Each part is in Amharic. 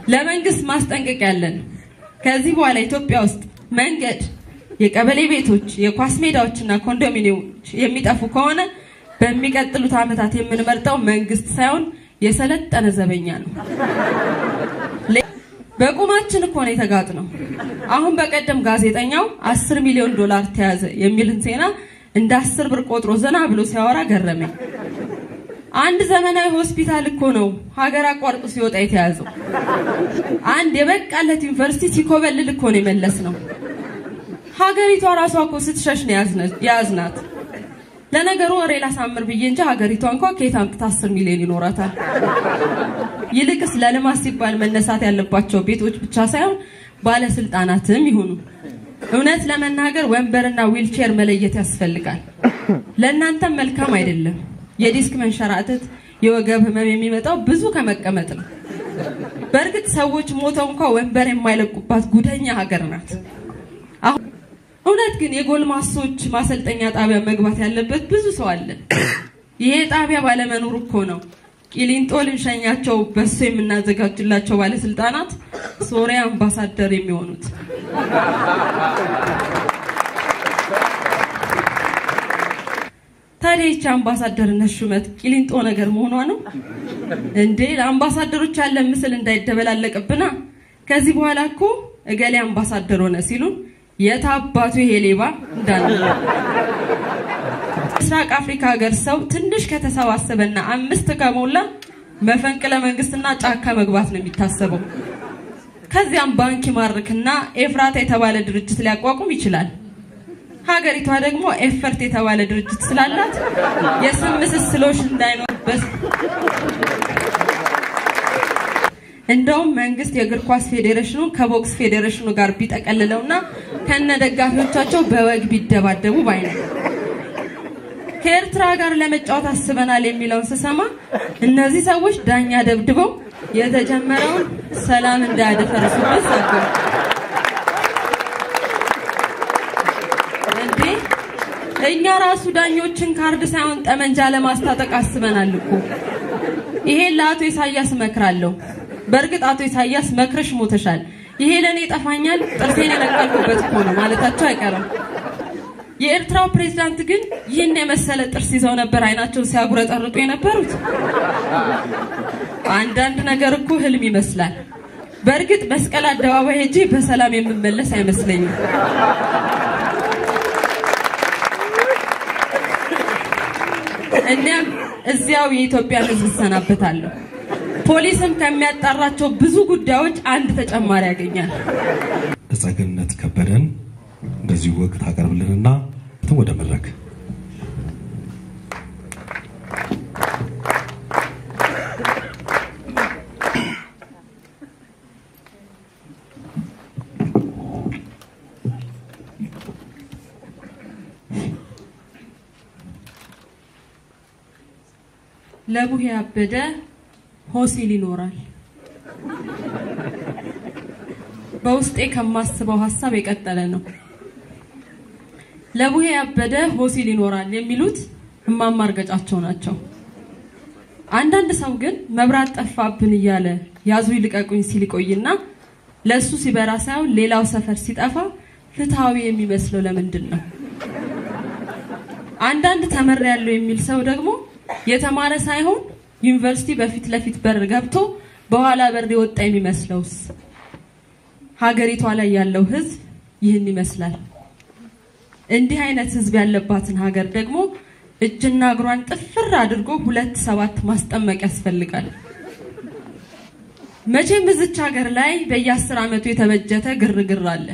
ለመንግስት ማስጠንቀቂያ ያለን ከዚህ በኋላ ኢትዮጵያ ውስጥ መንገድ፣ የቀበሌ ቤቶች፣ የኳስ ሜዳዎችና ኮንዶሚኒየሞች የሚጠፉ ከሆነ በሚቀጥሉት ዓመታት የምንመርጠው መንግስት ሳይሆን የሰለጠነ ዘበኛ ነው። በቁማችን እኮ ነው የተጋጥ ነው። አሁን በቀደም ጋዜጠኛው አስር ሚሊዮን ዶላር ተያዘ የሚልን ዜና እንደ አስር ብር ቆጥሮ ዘና ብሎ ሲያወራ ገረመኝ። አንድ ዘመናዊ ሆስፒታል እኮ ነው ሀገር አቋርጦ ሲወጣ የተያዘው። አንድ የበቃለት ዩኒቨርሲቲ ሲኮበልል እኮ ነው የመለስ ነው። ሀገሪቷ ራሷ እኮ ስትሸሽ ነው የያዝናት። ለነገሩ ወሬ ላሳምር ብዬ እንጂ ሀገሪቷ እንኳ ከየት አምጥታ አስር ሚሊዮን ይኖራታል። ይልቅስ ለልማት ሲባል መነሳት ያለባቸው ቤቶች ብቻ ሳይሆን ባለስልጣናትም ይሁኑ። እውነት ለመናገር ወንበርና ዊልቼር መለየት ያስፈልጋል። ለእናንተም መልካም አይደለም። የዲስክ መንሸራተት፣ የወገብ ህመም የሚመጣው ብዙ ከመቀመጥ ነው። በእርግጥ ሰዎች ሞተው እንኳ ወንበር የማይለቁባት ጉደኛ ሀገር ናት። አሁን እውነት ግን የጎልማሶች ማሰልጠኛ ጣቢያ መግባት ያለበት ብዙ ሰው አለ። ይሄ ጣቢያ ባለመኖሩ እኮ ነው ቂሊንጦ ልንሸኛቸው በሱ የምናዘጋጅላቸው ባለስልጣናት ሶሪያ አምባሳደር የሚሆኑት። ታዲያ ይቺ አምባሳደርነት ሹመት ቂሊንጦ ነገር መሆኗ ነው እንዴ? ለአምባሳደሮች ያለ ምስል እንዳይደበላለቅብና ከዚህ በኋላ እኮ እገሌ አምባሳደር ሆነ ሲሉን የት አባቱ ይሄ ሌባ እንዳለ ምስራቅ አፍሪካ ሀገር ሰው ትንሽ ከተሰባሰበና አምስት ከሞላ መፈንቅለ መንግስትና ጫካ መግባት ነው የሚታሰበው። ከዚያም ባንክ ይማርክና ኤፍራታ የተባለ ድርጅት ሊያቋቁም ይችላል። ሀገሪቷ ደግሞ ኤፈርት የተባለ ድርጅት ስላላት የስም ምስስሎች እንዳይኖርበት እንደውም መንግስት የእግር ኳስ ፌዴሬሽኑ ከቦክስ ፌዴሬሽኑ ጋር ቢጠቀልለውና ከነ ደጋፊዎቻቸው በወግ ቢደባደቡ ባይ ነው። ከኤርትራ ጋር ለመጫወት አስበናል የሚለውን ስሰማ እነዚህ ሰዎች ዳኛ ደብድበው የተጀመረውን ሰላም እንዳያደፈርሱበት ሰገው እንዴ እኛ ራሱ ዳኞችን ካርድ ሳይሆን ጠመንጃ ለማስታጠቅ አስበናል እኮ። ይሄን ለአቶ ኢሳያስ እመክራለሁ። በእርግጥ አቶ ኢሳያስ መክረሽ ሞተሻል፣ ይሄ ለእኔ ይጠፋኛል፣ ጥርሴን የነቀልኩበት እኮ ነው ማለታቸው አይቀርም። የኤርትራው ፕሬዝዳንት ግን ይህን የመሰለ ጥርስ ይዘው ነበር አይናቸውን ሲያጉረጠርጡ የነበሩት። አንዳንድ ነገር እኮ ህልም ይመስላል። በእርግጥ መስቀል አደባባይ ሄጄ በሰላም የምመለስ አይመስለኝም። እኒያም እዚያው የኢትዮጵያን ሕዝብ እሰናበታለሁ። ፖሊስም ከሚያጣራቸው ብዙ ጉዳዮች አንድ ተጨማሪ ያገኛል። ተጸገነት ከበደን እንደዚሁ ወግ ታቀርብልንና ወደ መድረክ ለቡሄ ያበደ ሆሲል ይኖራል። በውስጤ ከማስበው ሀሳብ የቀጠለ ነው። ለቡሄ ያበደ ሆሲል ይኖራል የሚሉት እማማ እርገጫቸው ናቸው። አንዳንድ ሰው ግን መብራት ጠፋብን እያለ ያዙ ይልቀቁኝ ሲል ይቆይና ለእሱ ሲበራ ሳይሆን ሌላው ሰፈር ሲጠፋ ፍትሐዊ የሚመስለው ለምንድን ነው? አንዳንድ ተመር ያለው የሚል ሰው ደግሞ የተማረ ሳይሆን ዩኒቨርሲቲ በፊት ለፊት በር ገብቶ በኋላ በር የወጣ የሚመስለውስ? ሀገሪቷ ላይ ያለው ህዝብ ይህን ይመስላል። እንዲህ አይነት ህዝብ ያለባትን ሀገር ደግሞ እጅና እግሯን ጥፍር አድርጎ ሁለት ሰባት ማስጠመቅ ያስፈልጋል። መቼም እዚች ሀገር ላይ በየአስር ዓመቱ የተበጀተ ግርግር አለ።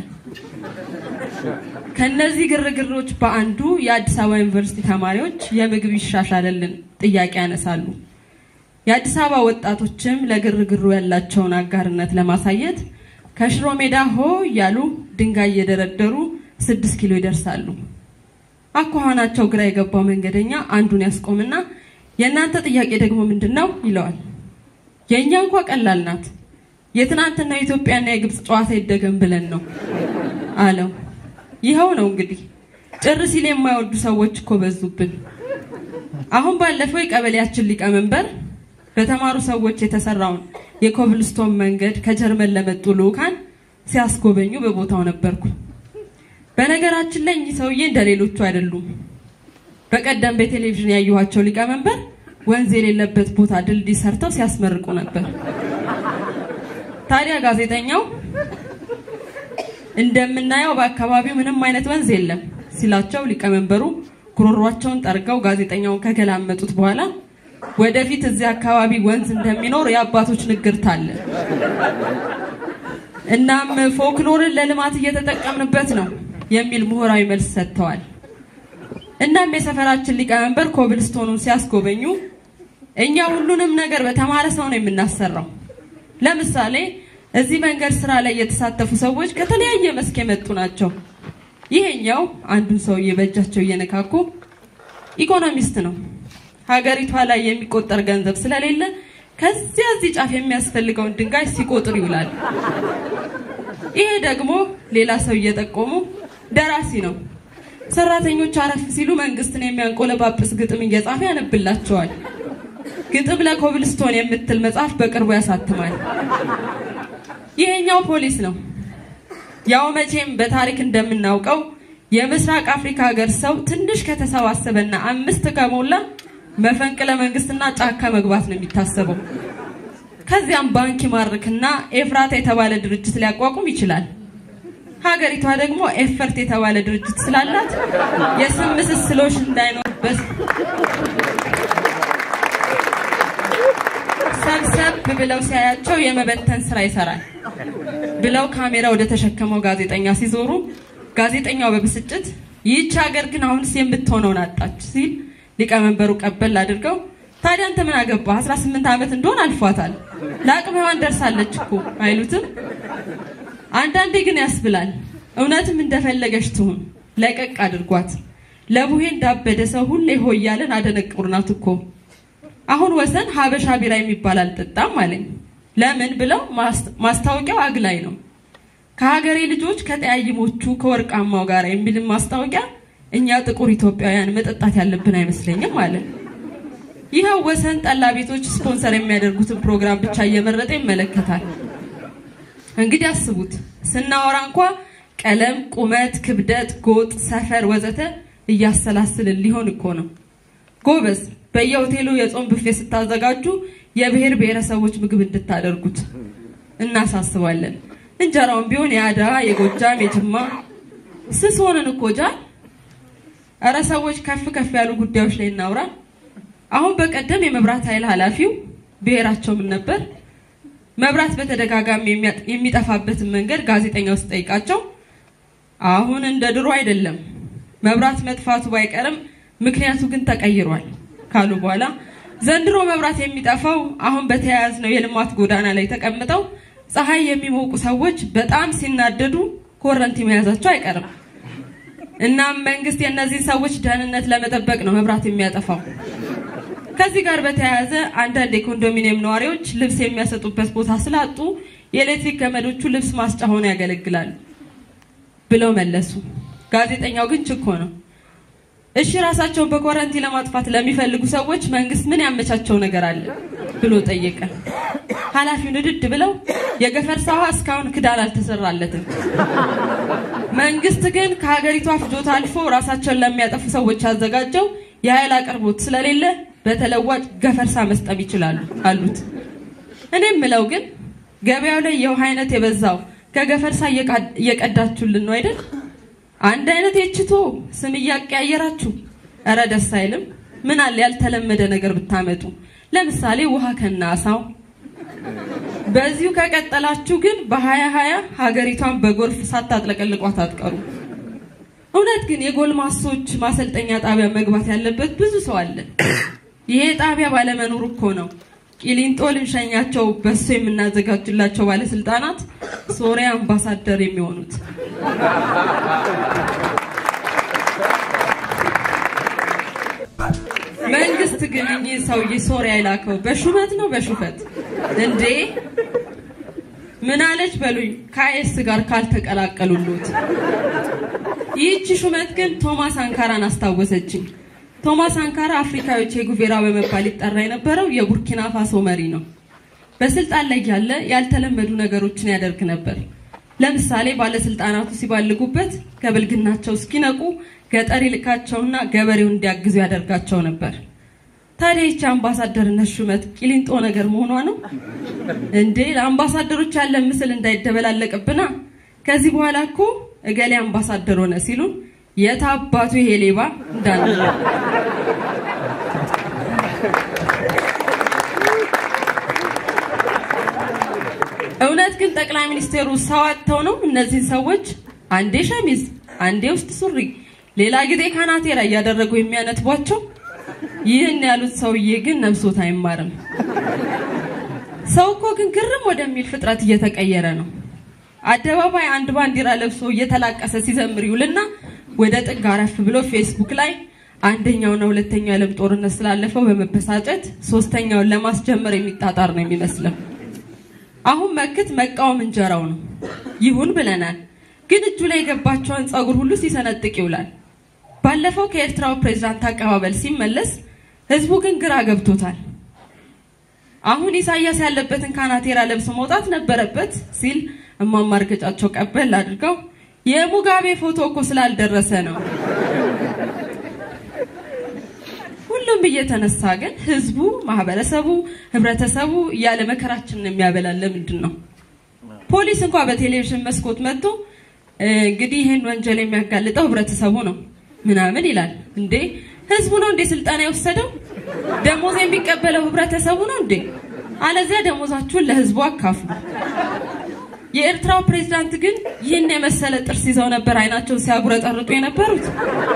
ከነዚህ ግርግሮች በአንዱ የአዲስ አበባ ዩኒቨርሲቲ ተማሪዎች የምግብ ይሻሻልልን ጥያቄ ያነሳሉ። የአዲስ አበባ ወጣቶችም ለግርግሩ ያላቸውን አጋርነት ለማሳየት ከሽሮ ሜዳ ሆ እያሉ ድንጋይ እየደረደሩ ስድስት ኪሎ ይደርሳሉ። አኳኋናቸው ግራ የገባው መንገደኛ አንዱን ያስቆምና የእናንተ ጥያቄ ደግሞ ምንድን ነው ይለዋል። የእኛ እንኳ ቀላል ናት። የትናንትና የኢትዮጵያና የግብፅ ጨዋታ ይደገም ብለን ነው አለው። ይኸው ነው እንግዲህ ጭር ሲል የማይወዱ ሰዎች እኮ በዙብን። አሁን ባለፈው የቀበሌያችን ሊቀመንበር በተማሩ ሰዎች የተሰራውን የኮብልስቶን መንገድ ከጀርመን ለመጡ ልዑካን ሲያስጎበኙ በቦታው ነበርኩ። በነገራችን ላይ እኚህ ሰውዬ እንደ ሌሎቹ አይደሉም። በቀደም በቴሌቪዥን ያየኋቸው ሊቀመንበር ወንዝ የሌለበት ቦታ ድልድይ ሰርተው ሲያስመርቁ ነበር። ታዲያ ጋዜጠኛው እንደምናየው በአካባቢው ምንም አይነት ወንዝ የለም ሲላቸው ሊቀመንበሩ ጉሮሯቸውን ጠርገው ጋዜጠኛውን ከገላመጡት በኋላ ወደፊት እዚህ አካባቢ ወንዝ እንደሚኖር የአባቶች ንግርት አለ። እናም ፎክሎርን ለልማት እየተጠቀምንበት ነው የሚል ምሁራዊ መልስ ሰጥተዋል። እናም የሰፈራችን ሊቀመንበር ኮብልስቶኑን ሲያስጎበኙ እኛ ሁሉንም ነገር በተማረ ሰው ነው የምናሰራው። ለምሳሌ እዚህ መንገድ ስራ ላይ የተሳተፉ ሰዎች ከተለያየ መስክ የመጡ ናቸው። ይሄኛው አንዱን ሰውዬ በእጃቸው እየነካኩ ኢኮኖሚስት ነው። ሀገሪቷ ላይ የሚቆጠር ገንዘብ ስለሌለ ከዚያ እዚህ ጫፍ የሚያስፈልገውን ድንጋይ ሲቆጥር ይውላል። ይሄ ደግሞ ሌላ ሰው እየጠቆሙ ደራሲ ነው። ሰራተኞች አረፍ ሲሉ መንግስትን የሚያንቆለባጵስ ግጥም እየጻፈ ያነብላቸዋል። ግጥም ለኮብልስቶን የምትል መጽሐፍ በቅርቡ ያሳትማል። ይሄኛው ፖሊስ ነው። ያው መቼም በታሪክ እንደምናውቀው የምስራቅ አፍሪካ ሀገር ሰው ትንሽ ከተሰባሰበና አምስት ከሞላ መፈንቅለ መንግስትና ጫካ መግባት ነው የሚታሰበው። ከዚያም ባንክ ይማርክና ኤፍራታ የተባለ ድርጅት ሊያቋቁም ይችላል። ሀገሪቷ ደግሞ ኤፈርት የተባለ ድርጅት ስላላት የስም ምስስሎች እንዳይኖርበት ሰብሰብ ብለው ሲያያቸው የመበተን ስራ ይሰራል ብለው ካሜራ ወደ ተሸከመው ጋዜጠኛ ሲዞሩ ጋዜጠኛው በብስጭት ይህች ሀገር ግን አሁንስ የምትሆነውን አጣች ሲል ሊቀመንበሩ ቀበል አድርገው ታዲያ አንተ ምን አገባህ? 18 ዓመት እንደሆን አልፏታል። ለአቅመ ሔዋን ደርሳለች እኮ አይሉትም? አንዳንዴ ግን ያስብላል። እውነትም እንደፈለገች ትሁን፣ ለቀቅ አድርጓት። ለቡሄ እንዳበደ ሰው ሁሌ ሆይ እያለን አደነቁርናት እኮ። አሁን ወሰን ሀበሻ ቢራ የሚባል አልጠጣም አለኝ። ለምን ብለው ማስታወቂያው አግላይ ነው። ከሀገሬ ልጆች ከጠያይሞቹ ከወርቃማው ጋር የሚልም ማስታወቂያ እኛ ጥቁር ኢትዮጵያውያን መጠጣት ያለብን አይመስለኝም አለ። ይኸው ወሰን ጠላ ቤቶች ስፖንሰር የሚያደርጉትን ፕሮግራም ብቻ እየመረጠ ይመለከታል። እንግዲህ አስቡት፣ ስናወራ እንኳ ቀለም፣ ቁመት፣ ክብደት፣ ጎጥ፣ ሰፈር ወዘተ እያሰላስልን ሊሆን እኮ ነው። ጎበዝ፣ በየሆቴሉ የጾም ብፌ ስታዘጋጁ የብሔር ብሔረሰቦች ምግብ እንድታደርጉት እናሳስባለን። እንጀራውን ቢሆን የአድዋ፣ የጎጃም፣ የጅማ ስስ ሆነን እኮ ጃል። እረ ሰዎች ከፍ ከፍ ያሉ ጉዳዮች ላይ እናውራ። አሁን በቀደም የመብራት ኃይል ኃላፊው ብሔራቸው ምን ነበር? መብራት በተደጋጋሚ የሚጠፋበትን መንገድ ጋዜጠኛው ሲጠይቃቸው አሁን እንደ ድሮ አይደለም፣ መብራት መጥፋቱ ባይቀርም ምክንያቱ ግን ተቀይሯል ካሉ በኋላ ዘንድሮ መብራት የሚጠፋው አሁን በተያያዝነው የልማት ጎዳና ላይ ተቀምጠው ፀሐይ የሚሞቁ ሰዎች በጣም ሲናደዱ ኮረንቲ መያዛቸው አይቀርም። እናም መንግስት የእነዚህን ሰዎች ደህንነት ለመጠበቅ ነው መብራት የሚያጠፋው። ከዚህ ጋር በተያያዘ አንዳንድ የኮንዶሚኒየም ነዋሪዎች ልብስ የሚያሰጡበት ቦታ ስላጡ የኤሌክትሪክ ገመዶቹ ልብስ ማስጫ ሆነው ያገለግላሉ ብለው መለሱ። ጋዜጠኛው ግን ችኮ ነው። እሺ ራሳቸውን በኮረንቲ ለማጥፋት ለሚፈልጉ ሰዎች መንግስት ምን ያመቻቸው ነገር አለ ብሎ ጠየቀ። ኃላፊው ንድድ ብለው የገፈርሳ ውሃ እስካሁን ክዳን አልተሰራለትም። መንግስት ግን ከሀገሪቷ ፍጆታ አልፎ ራሳቸውን ለሚያጠፉ ሰዎች ያዘጋጀው የኃይል አቅርቦት ስለሌለ በተለዋጭ ገፈርሳ መስጠም ይችላሉ አሉት። እኔም ምለው ግን ገበያው ላይ የውሃ አይነት የበዛው ከገፈርሳ እየቀዳችሁልን ነው አይደል? አንድ አይነት የችቶ ስም እያቀያየራችሁ፣ እረ ደስ አይልም። ምን አለ ያልተለመደ ነገር ብታመጡ፣ ለምሳሌ ውሃ ከናሳው። በዚሁ ከቀጠላችሁ ግን በሀያ ሀያ ሀገሪቷን በጎርፍ ሳታጥለቀልቋት አትቀሩ። እውነት ግን የጎልማሶች ማሰልጠኛ ጣቢያ መግባት ያለበት ብዙ ሰው አለ። ይሄ ጣቢያ ባለመኖሩ እኮ ነው ቂሊንጦ ልንሸኛቸው በሱ የምናዘጋጅላቸው ባለስልጣናት ሶሪያ አምባሳደር የሚሆኑት። መንግስት ግን እኚህ ሰውዬ ሶሪያ የላከው በሹመት ነው በሹፈት እንዴ? ምን አለች በሉኝ፣ ከአይኤስ ጋር ካልተቀላቀሉሉት። ይህቺ ሹመት ግን ቶማስ አንካራን አስታወሰችኝ። ቶማስ ሳንካራ አፍሪካዊ ቼ ጉቬራ በመባል ይጠራ የነበረው የቡርኪና ፋሶ መሪ ነው። በስልጣን ላይ ያለ ያልተለመዱ ነገሮችን ያደርግ ነበር። ለምሳሌ ባለስልጣናቱ ሲባልጉበት ከብልግናቸው እስኪነቁ ገጠር ይልካቸውና ገበሬውን እንዲያግዙ ያደርጋቸው ነበር። ታዲያ ይቺ አምባሳደርነት ሹመት ቂሊንጦ ነገር መሆኗ ነው እንዴ? ለአምባሳደሮች ያለን ምስል እንዳይደበላለቅብና ከዚህ በኋላ እኮ እገሌ አምባሳደር ሆነ ሲሉን የት አባቱ ይሄ ሌባ እንዳለ እውነት ግን ጠቅላይ ሚኒስቴሩ ሰው አጥተው ነው እነዚህን ሰዎች አንዴ ሸሚዝ አንዴ ውስጥ ሱሪ ሌላ ጊዜ ካናቴራ እያደረጉ የሚያነጥቧቸው? ይህን ያሉት ሰውዬ ግን ነፍሶት አይማርም። ሰው እኮ ግን ግርም ወደሚል ፍጥረት እየተቀየረ ነው። አደባባይ አንድ ባንዲራ ለብሶ እየተላቀሰ ሲዘምር ይውልና ወደ ጥግ አረፍ ብሎ ፌስቡክ ላይ አንደኛውና ሁለተኛው የዓለም ጦርነት ስላለፈው በመበሳጨት ሶስተኛውን ለማስጀመር የሚጣጣር ነው የሚመስለው። አሁን መክት መቃወም እንጀራው ነው። ይሁን ብለናል። ግን እጁ ላይ የገባቸውን ጸጉር ሁሉ ሲሰነጥቅ ይውላል። ባለፈው ከኤርትራው ፕሬዝዳንት አቀባበል ሲመለስ ህዝቡ ግን ግራ ገብቶታል። አሁን ኢሳያስ ያለበትን ካናቴራ ለብሶ መውጣት ነበረበት ሲል እማማ እርገጫቸው ቀበል አድርገው የሙጋቤ ፎቶ እኮ ስላልደረሰ ነው። ሁሉም እየተነሳ ግን ህዝቡ፣ ማህበረሰቡ፣ ህብረተሰቡ እያለ መከራችንን የሚያበላን ለምንድን ነው? ፖሊስ እንኳ በቴሌቪዥን መስኮት መጥቶ እንግዲህ ይህን ወንጀል የሚያጋልጠው ህብረተሰቡ ነው ምናምን ይላል። እንዴ ህዝቡ ነው እንዴ ስልጠና የወሰደው? ደሞዝ የሚቀበለው ህብረተሰቡ ነው እንዴ? አለዚያ ደሞዛችሁን ለህዝቡ አካፍሉ። የኤርትራው ፕሬዝዳንት ግን ይህን የመሰለ ጥርስ ይዘው ነበር አይናቸውን ሲያጉረጠርጡ የነበሩት።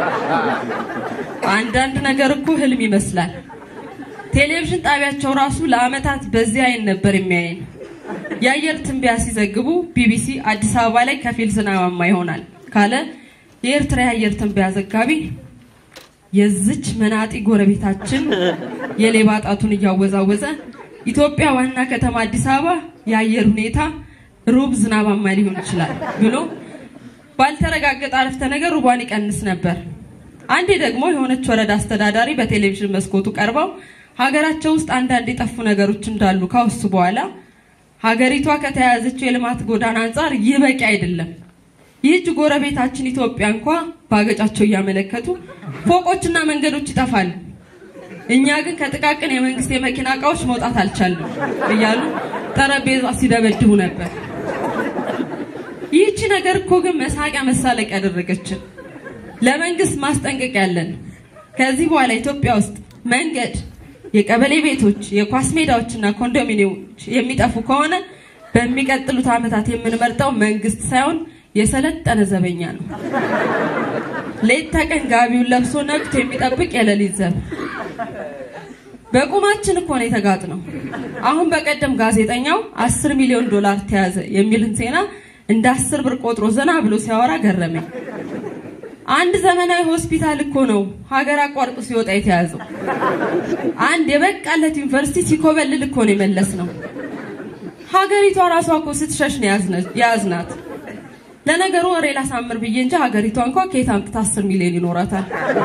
አንዳንድ ነገር እኮ ህልም ይመስላል። ቴሌቪዥን ጣቢያቸው ራሱ ለአመታት በዚህ አይን ነበር የሚያየን። የአየር ትንበያ ሲዘግቡ ቢቢሲ አዲስ አበባ ላይ ከፊል ዝናባማ ይሆናል ካለ የኤርትራ የአየር ትንበያ ዘጋቢ የዝች መናጢ ጎረቤታችን የሌባ ጣቱን እያወዛወዘ ኢትዮጵያ ዋና ከተማ አዲስ አበባ የአየር ሁኔታ ሩብ ዝናባማ ሊሆን ይችላል ብሎ ባልተረጋገጠ አረፍተ ነገር ሩቧን ይቀንስ ነበር። አንዴ ደግሞ የሆነች ወረዳ አስተዳዳሪ በቴሌቪዥን መስኮቱ ቀርበው ሀገራቸው ውስጥ አንዳንድ የጠፉ ነገሮች እንዳሉ ካወሱ በኋላ ሀገሪቷ ከተያያዘችው የልማት ጎዳና አንጻር ይህ በቂ አይደለም። ይህች ጎረቤታችን ኢትዮጵያ እንኳ በአገጫቸው እያመለከቱ ፎቆችና መንገዶች ይጠፋሉ። እኛ ግን ከጥቃቅን የመንግስት የመኪና እቃዎች መውጣት አልቻልንም እያሉ ጠረጴዛ ሲደበድቡ ነበር። ይህቺ ነገር እኮ ግን መሳቂያ መሳለቅ ያደረገችን። ለመንግስት ማስጠንቀቂያ ያለን ከዚህ በኋላ ኢትዮጵያ ውስጥ መንገድ፣ የቀበሌ ቤቶች፣ የኳስ ሜዳዎችና ኮንዶሚኒየሞች የሚጠፉ ከሆነ በሚቀጥሉት ዓመታት የምንመርጠው መንግስት ሳይሆን የሰለጠነ ዘበኛ ነው። ሌት ተቀን ጋቢውን ለብሶ ነቅቶ የሚጠብቅ የሌሊት ዘብ። በቁማችን እኮ ነው የተጋጥ ነው። አሁን በቀደም ጋዜጠኛው አስር ሚሊዮን ዶላር ተያዘ የሚልን ዜና እንደ አስር ብር ቆጥሮ ዘና ብሎ ሲያወራ ገረመኝ። አንድ ዘመናዊ ሆስፒታል እኮ ነው ሀገር አቋርጦ ሲወጣ የተያዘው። አንድ የበቃለት ዩኒቨርሲቲ ሲኮበልል እኮ ነው የመለስ ነው። ሀገሪቷ ራሷ እኮ ስትሸሽ ነው የያዝናት። ለነገሩ ወሬ ላሳምር ብዬ እንጂ ሀገሪቷ እንኳ ከየት አምጥታ አስር ሚሊዮን ይኖራታል።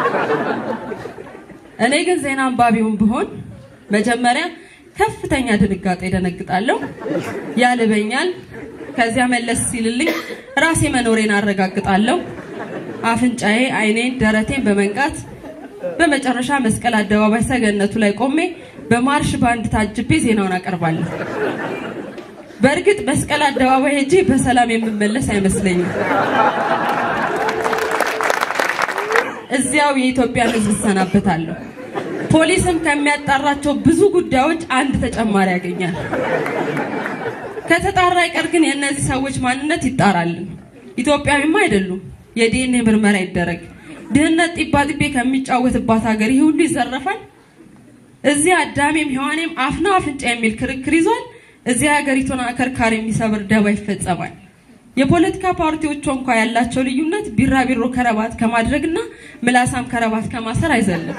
እኔ ግን ዜና አንባቢውን ብሆን መጀመሪያ ከፍተኛ ድንጋጤ ደነግጣለሁ፣ ያልበኛል። ከዚያ መለስ ሲልልኝ ራሴ መኖሬን አረጋግጣለሁ። አፍንጫዬ፣ አይኔን፣ ደረቴን በመንቃት በመጨረሻ መስቀል አደባባይ ሰገነቱ ላይ ቆሜ በማርሽ ባንድ ታጅቤ ዜናውን አቀርባለሁ። በእርግጥ መስቀል አደባባይ ሄጄ በሰላም የምመለስ አይመስለኝም። እዚያው የኢትዮጵያን ሕዝብ እሰናበታለሁ። ፖሊስም ከሚያጣራቸው ብዙ ጉዳዮች አንድ ተጨማሪ ያገኛል። ከተጣራ አይቀር ግን የእነዚህ ሰዎች ማንነት ይጣራልን። ኢትዮጵያዊማ አይደሉም። የዲኤንኤ ምርመራ ይደረግ። ድህነት ጢባ ጢቤ ከሚጫወትባት ሀገር ይህ ሁሉ ይዘረፋል። እዚህ አዳሜም ሔዋኔም አፍና አፍንጫ የሚል ክርክር ይዟል። እዚህ ሀገሪቱን አከርካሪ የሚሰብር ደባ ይፈጸማል። የፖለቲካ ፓርቲዎቹ እንኳ ያላቸው ልዩነት ቢራቢሮ ከረባት ከማድረግና ምላሳም ከረባት ከማሰር አይዘልም።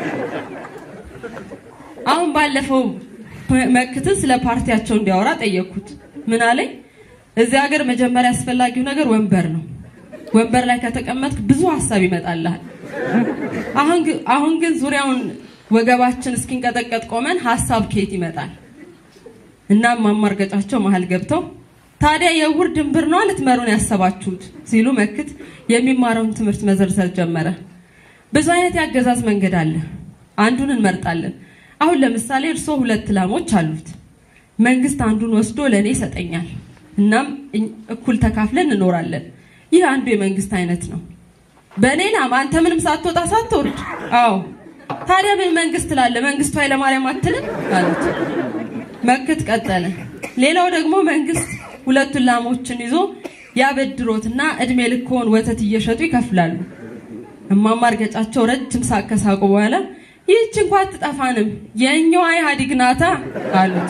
አሁን ባለፈው መክትን ስለ ፓርቲያቸው እንዲያወራ ጠየቅኩት። ምን አለኝ? እዚህ ሀገር መጀመሪያ አስፈላጊው ነገር ወንበር ነው። ወንበር ላይ ከተቀመጥክ ብዙ ሀሳብ ይመጣልሃል። አሁን ግን ዙሪያውን ወገባችን እስኪንቀጠቀጥ ቆመን ሀሳብ ከየት ይመጣል? እናም ማማርገጫቸው መሀል ገብተው ታዲያ የዕውር ድንብር ነው ልትመሩን ያሰባችሁት ሲሉ መክት የሚማረውን ትምህርት መዘርዘር ጀመረ። ብዙ አይነት የአገዛዝ መንገድ አለ። አንዱን እንመርጣለን። አሁን ለምሳሌ እርስዎ ሁለት ላሞች አሉት። መንግስት አንዱን ወስዶ ለእኔ ይሰጠኛል። እናም እኩል ተካፍለን እንኖራለን። ይህ አንዱ የመንግስት አይነት ነው። በእኔ ላም አንተ ምንም ሳትወጣ ሳትወርድ። አዎ ታዲያ ምን መንግስት ላለ መንግስቱ ኃይለማርያም አትልም አሉት። መክት ቀጠለ። ሌላው ደግሞ መንግስት ሁለቱን ላሞችን ይዞ ያበድሮትና እድሜ ልክዎን ወተት እየሸጡ ይከፍላሉ። እማማ እርገጫቸው ረጅም ሳቅ ከሳቁ በኋላ ይህች እንኳ አትጠፋንም የእኛዋ ኢህአዴግ ናታ አሉት።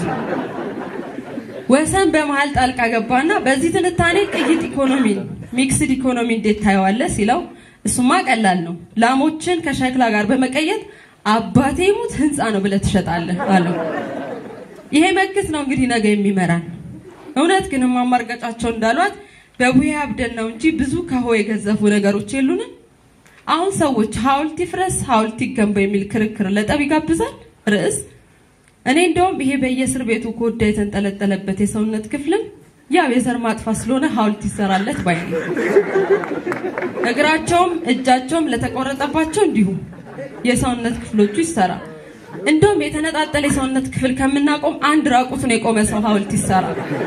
ወሰን በመሀል ጣልቃ ገባና በዚህ ትንታኔ ቅይጥ ኢኮኖሚ ሚክስድ ኢኮኖሚ እንዴት ታየዋለህ ሲለው እሱማ ቀላል ነው፣ ላሞችን ከሸክላ ጋር በመቀየጥ አባቴ ሙት ህንፃ ነው ብለህ ትሸጣለህ አለው። ይሄ መክት ነው እንግዲህ ነገ የሚመራን። እውነት ግን እማማ እርገጫቸው እንዳሏት በቡሄ አብደን ነው እንጂ ብዙ ከሆ የገዘፉ ነገሮች የሉንም። አሁን ሰዎች ሐውልት ይፍረስ ሐውልት ይገንባ የሚል ክርክር ለጠብ ይጋብዛል ርዕስ። እኔ እንደውም ይሄ በየእስር ቤቱ ኮዳ የተንጠለጠለበት የሰውነት ክፍልም ያው የዘር ማጥፋት ስለሆነ ሐውልት ይሰራለት ባይ ነኝ። እግራቸውም እጃቸውም ለተቆረጠባቸው እንዲሁም የሰውነት ክፍሎቹ ይሰራ። እንደውም የተነጣጠለ የሰውነት ክፍል ከምናቆም አንድ ራቁቱን የቆመ ሰው ሐውልት ይሰራ።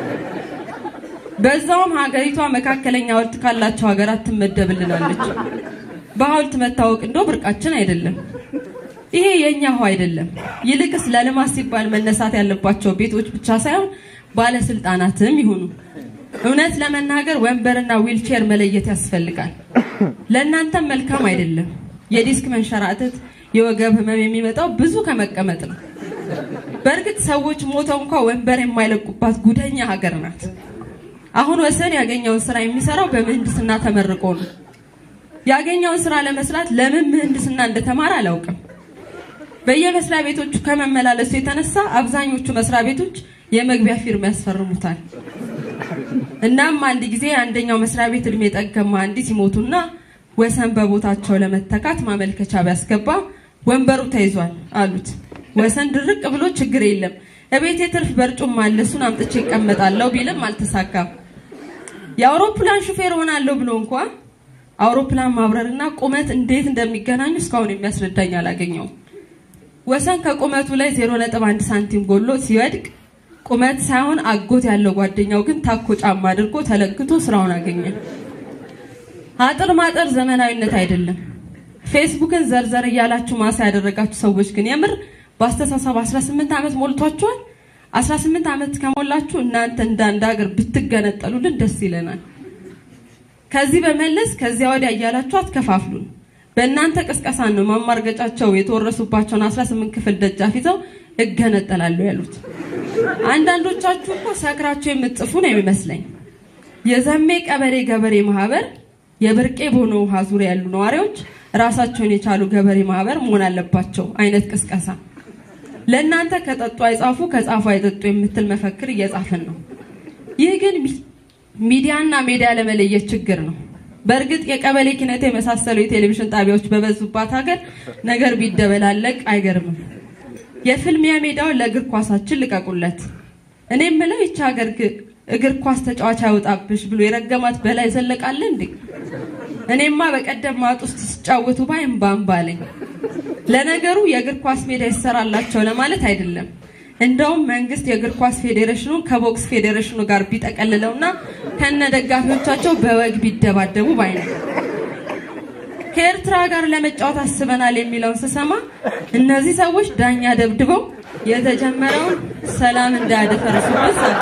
በዛውም ሀገሪቷ መካከለኛ ሐውልት ካላቸው ሀገራት ትመደብልናለች። በሐውልት መታወቅ እንደው ብርቃችን አይደለም። ይሄ የኛ ሆ አይደለም። ይልቅስ ለልማት ሲባል መነሳት ያለባቸው ቤቶች ብቻ ሳይሆን ባለስልጣናትም ይሁኑ። እውነት ለመናገር ወንበርና ዊልቼር መለየት ያስፈልጋል። ለእናንተም መልካም አይደለም። የዲስክ መንሸራተት፣ የወገብ ህመም የሚመጣው ብዙ ከመቀመጥ ነው። በእርግጥ ሰዎች ሞተው እንኳ ወንበር የማይለቁባት ጉደኛ ሀገር ናት። አሁን ወሰን ያገኘውን ስራ የሚሰራው በምህንድስና ተመርቆ ነው። ያገኘውን ስራ ለመስራት ለምን ምህንድስና እንደተማረ አላውቅም። በየመስሪያ ቤቶቹ ከመመላለሱ የተነሳ አብዛኞቹ መስሪያ ቤቶች የመግቢያ ፊርማ ያስፈርሙታል። እናም አንድ ጊዜ አንደኛው መስሪያ ቤት እድሜ ጠገብ መሐንዲስ ይሞቱና ወሰን በቦታቸው ለመተካት ማመልከቻ ቢያስገባ ወንበሩ ተይዟል አሉት። ወሰን ድርቅ ብሎ ችግር የለም እቤት የትርፍ በርጩማ አለ እሱን አምጥቼ ይቀመጣለሁ ቢልም አልተሳካም። የአውሮፕላን ሹፌር ሆናለሁ ብሎ እንኳ አውሮፕላን ማብረርና ቁመት እንዴት እንደሚገናኙ እስካሁን የሚያስረዳኝ አላገኘውም። ወሰን ከቁመቱ ላይ 0.1 ሳንቲም ጎሎ ሲወድቅ ቁመት ሳይሆን አጎት ያለው ጓደኛው ግን ታኮ ጫማ አድርጎ ተለክቶ ስራውን አገኘ። አጥር ማጠር ዘመናዊነት አይደለም። ፌስቡክን ዘርዘር እያላችሁ ማሳ ያደረጋችሁ ሰዎች ግን የምር በአስተሳሰብ 18 ዓመት ሞልቷችኋል። 18 ዓመት ከሞላችሁ እናንተ እንደ አንድ ሀገር ብትገነጠሉልን ደስ ይለናል። ከዚህ በመለስ ከዚያ ወዲያ እያላችሁ አትከፋፍሉን። በእናንተ ቅስቀሳ ነው ማማርገጫቸው የተወረሱባቸውን 18 ክፍል ደጃፍ ይዘው እገነጠላለሁ ያሉት። አንዳንዶቻችሁ እኮ ሰክራችሁ የምትጽፉ ነው የሚመስለኝ። የዘሜ ቀበሌ ገበሬ ማህበር የብርቄ ቦኖ ውሃ ዙሪያ ያሉ ነዋሪዎች ራሳቸውን የቻሉ ገበሬ ማህበር መሆን አለባቸው አይነት ቅስቀሳ ለእናንተ ከጠጡ አይጻፉ ከጻፉ አይጠጡ የምትል መፈክር እየጻፍን ነው። ይህ ግን ሚዲያና ሜዲያ ለመለየት ችግር ነው። በእርግጥ የቀበሌ ኪነት የመሳሰሉ የቴሌቪዥን ጣቢያዎች በበዙባት ሀገር ነገር ቢደበላለቅ አይገርምም። የፍልሚያ ሜዳውን ለእግር ኳሳችን ልቀቁለት። እኔ የምለው ይቺ ሀገር እግር ኳስ ተጫዋች አይወጣብሽ ብሎ የረገማት በላይ ዘለቃለ እንዴ? እኔማ በቀደም ማጥ ውስጥ ሲጫወቱ ባይ እምባ እምባ አለኝ። ለነገሩ የእግር ኳስ ሜዳ ይሰራላቸው ለማለት አይደለም። እንደውም መንግስት የእግር ኳስ ፌዴሬሽኑ ከቦክስ ፌዴሬሽኑ ጋር ቢጠቀልለውና ከነ ደጋፊዎቻቸው በወግ ቢደባደቡ ባይ ነው። ከኤርትራ ጋር ለመጫወት አስበናል የሚለውን ስሰማ እነዚህ ሰዎች ዳኛ ደብድበው የተጀመረውን ሰላም እንዳያደፈርሱበት ሳገሩ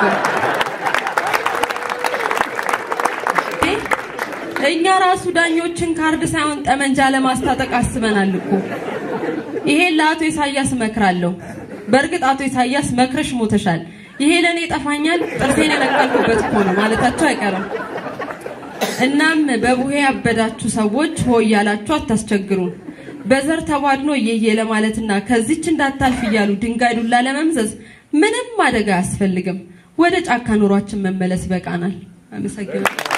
እኛ ራሱ ዳኞችን ካርድ ሳይሆን ጠመንጃ ለማስታጠቅ አስበናል እኮ። ይሄን ለአቶ ኢሳያስ እመክራለሁ። በእርግጥ አቶ ኢሳያስ መክረሽ ሞተሻል፣ ይሄ ለእኔ ጠፋኛል፣ ጥርሴን የነቀልኩበት እኮ ነው ማለታቸው አይቀርም። እናም በቡሄ ያበዳችሁ ሰዎች ሆ እያላችሁ አታስቸግሩን። በዘር ተቧድኖ እየየ ለማለትና ከዚች እንዳታልፍ እያሉ ድንጋይ ዱላ ለመምዘዝ ምንም አደጋ አያስፈልግም። ወደ ጫካ ኑሯችን መመለስ ይበቃናል። አመሰግናለሁ።